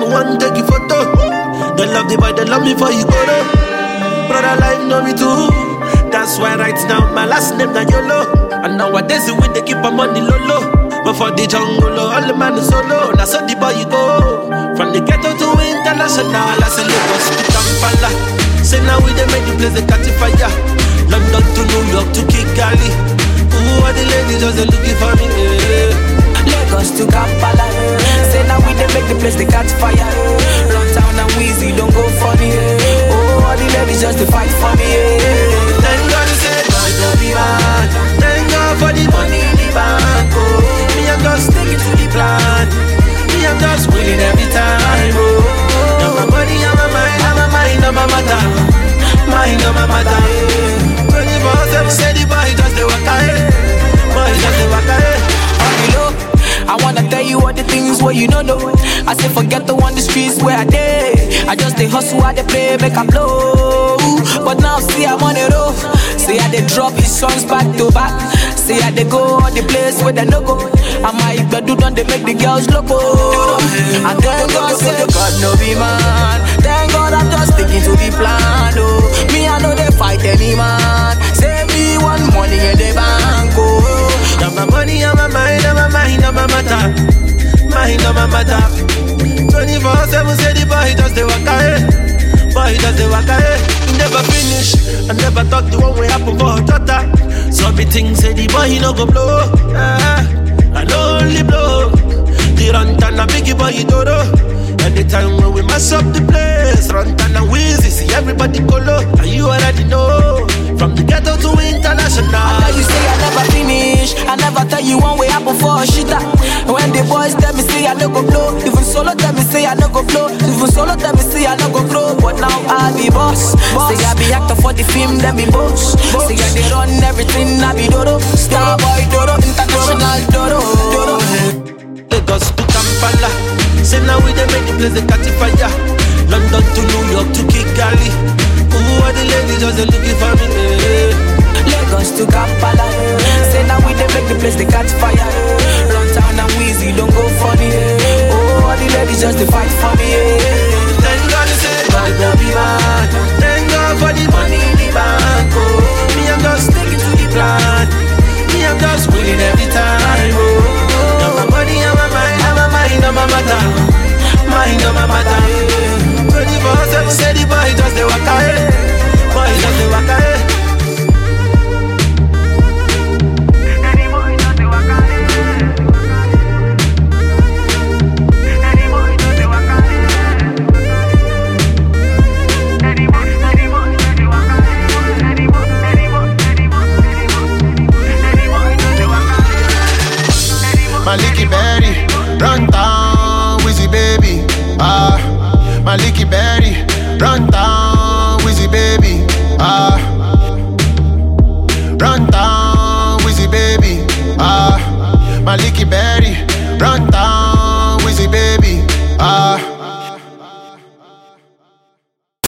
want take you photo. They love the boy, they love me for you go though. Brother life know me too. That's why right now my last name na YOLO. And nowadays we they keep my money low low. But for the jungle, all the man is solo. Now so the boy you go. From the ghetto to international, I say Lagos to Kampala. Say now we they make the place they catch fire. London to New York to Kigali. Ooh, all the ladies just they looking for me. Yeah. Lagos to Kampala. Say now we dey make the place they catch fire. Run town and Weezy don't go funny. Oh, all the ladies just to fight for me. Thank God say God no be bad. Thank God for the money in the bank. Oh, me I'm just sticking to the plan. Me I'm just winning every time. Oh, now my money on my mind, on my mind, on my matter, mind on my matter. Twenty four seven say the boy just the waka eh, boy just the waka eh. On the low, I wanna tell you all the things where you don't know. I say forget the one the streets where I dey. I just dey hustle, I dey play, make I blow. But now see I'm on the road. Say I dey drop his songs back to back. Say I dey go all the place where they no go. I might do done they make the girls loco. And thank God say God no be man. Thank God I'm just sticking to the plan. Oh, me I know they fight any man. Say me one money in the bank. Oh. Now my money on my mind, on my mind, on my matter, mind on my matter. Twenty four seven say the boy just the waka eh, boy just the waka eh. He Never finish, I never thought the one way happen for Jota. So me think say the boy he no go blow, ah, I no only blow. The run and a biggie boy he dodo. Anytime when we mess up the place, run and a wheezy, see everybody go low, and you already know. From the ghetto to international. Tell you say I never finish. I never tell you one way happen for a shitter. When the boys tell me say I no go blow, even solo tell me say I no go blow, even solo tell me say I no go grow. But now I be boss. Say I be actor for the film, then be boss. Say I they run everything, I be dodo. Star boy dodo, international dodo. dodo. Lagos to Kampala. Say now we they make the place they catch fire. London to New York to Kigali. Ooh, all the ladies just they looking for me. eh. Lagos to Kampala. Say now we dey make the place they catch fire. Run town and Weezy don't go funny. Oh, all the ladies just to fight for me. Thank God say God no be bad. Thank God for the money in the bank. Oh, me I'm just sticking to the plan. Me I'm just winning every time. Oh, now my money on my mind, on my mind, on my matter, mind on my matter. Twenty four seven say the boy just the waka eh, boy just the waka eh. Maliki Berry, run down, Wizzy baby. Ah, Maliki Berry.